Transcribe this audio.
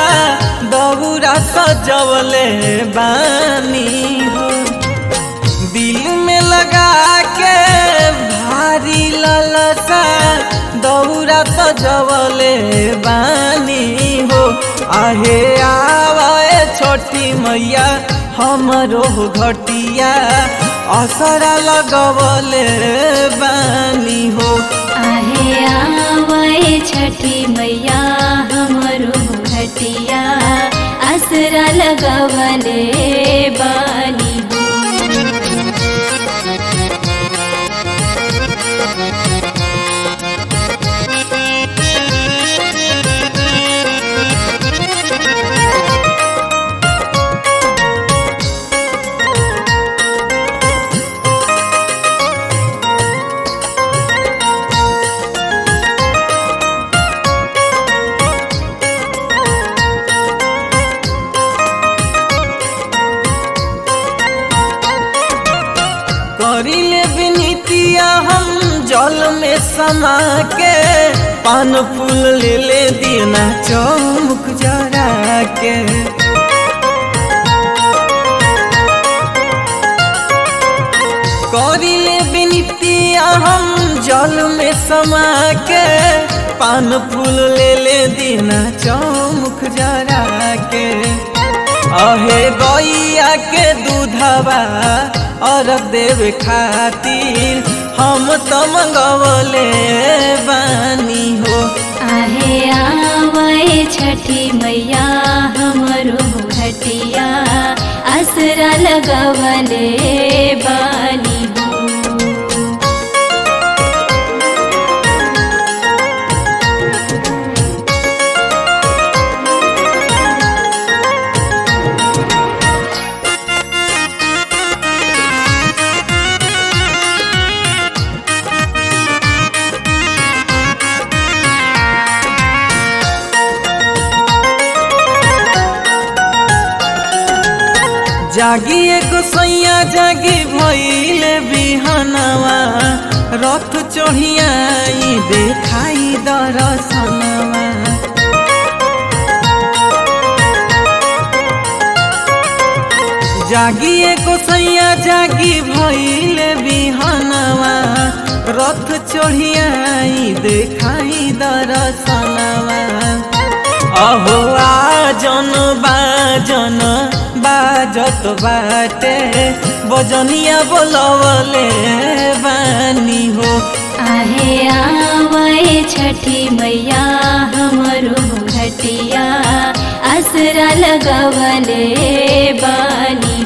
दौरा सजवले बानी हो दिल में लगा के भारी ललसा दौरा सजवले बानी हो आहे आवे छोटी मैया हमरो घटिया असरा लगवले बानी हो आहे आवे छठी मैया हमरो घटिया असरा लगवले बानी हो करिले विनीतिया हम जल में समा के पान फूल ले ले देना चौमुख जरा के करिले विनीतिया हम जल में समा के पान फूल ले ले देना चौमुख जरा के अहे गैया के दूधवा अरब देव खातिर हम तो मंगवले बानी हो आहे आवे छठी मैया हमरो घटिया असरा लगवले बानी हो जागी एगो सैया जागी भइले बिहनवा रथ चढ़ियाई देखाई दरसनवा जागी एगो सैया जागी भइले बिहनवा रथ चढ़ियाई देखाई दरसनवा अहो आजन बाजन बाजत बाटे बजनिया बोलवले बानी हो आहे आवे छठी मैया हमरो घटिया असरा लगवले बानी